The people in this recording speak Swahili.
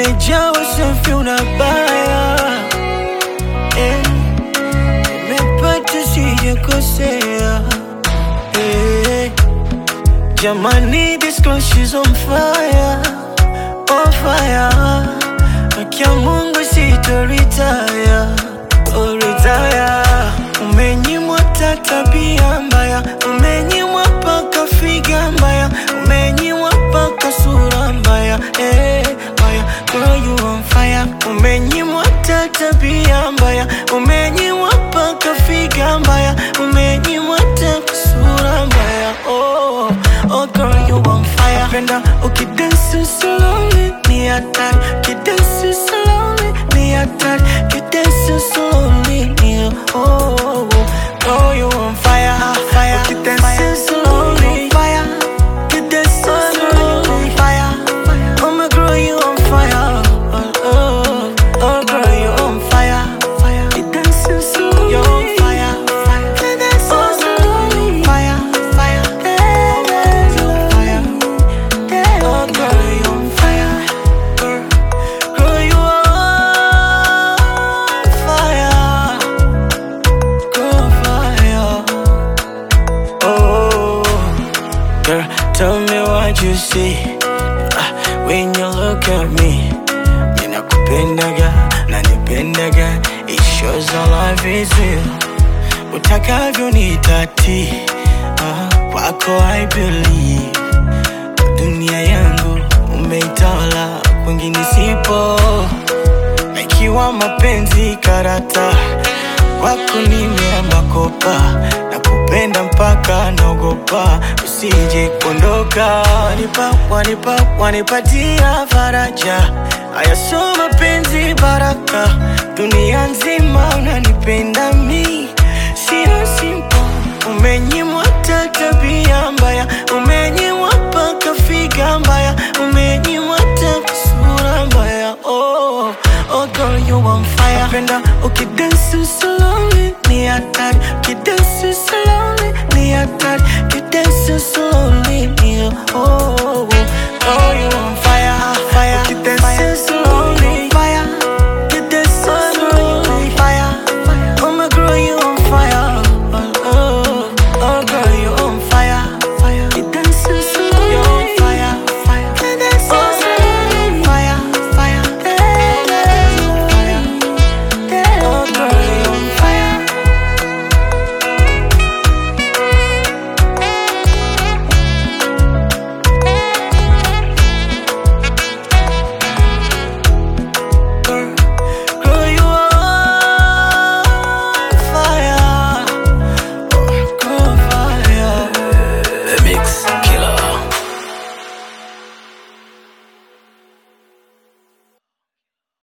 umejaa usafi unabaya eh, nimepata sijakosea eh, jamani this girl she's on fire on fire akia Mungu sitoritaya oritaya umenyimwa ta tabia mbaya umenyimwa paka figa mbaya umenyimwa paka sura mbaya eh, mbaya girl you on fire umenyimwa ta tabia mbaya umenyimwa paka figa mbaya umenyimwa ta sura mbaya oh, oh girl you on fire penda ukidansi slowly ni hatari kidansi slowly ni hatari kidansi slowly ni oh, oh, oh. girl you on fire fire ukidansi slowly fire kidansi slowly fire oh my girl you on fire oh, oh, oh girl you on fire fire kidansi slowly you on fire fire kidansi slowly fire fire kidansi fire Oh, girl, you on fire. Girl, girl, you on fire. Girl, fire. Oh, girl, tell me what you see Ah, when you look at me. Ninakupendaga, nanipendaga. It shows our life is real. Utakavyo nitati, ah, kwako I believe dunia yangu umeitawala, kwingine sipo. Na ikiwa mapenzi karata, kwako nimeamba kopa, na kupenda mpaka naogopa usije kuondoka. Wanipa, wanipa, wanipatia faraja, haya sio mapenzi baraka, dunia nzima unanipenda mi, sio simple Umenyimwa ta tabia mbaya, umenyimwa paka figa mbaya, umenyimwa ta sura mbaya. Oh, oh girl you on fire. Napenda ukidansi slowly ni hatari, ukidansi slowly ni hatari, ukidansi slowly ni oh, oh, oh. Girl you on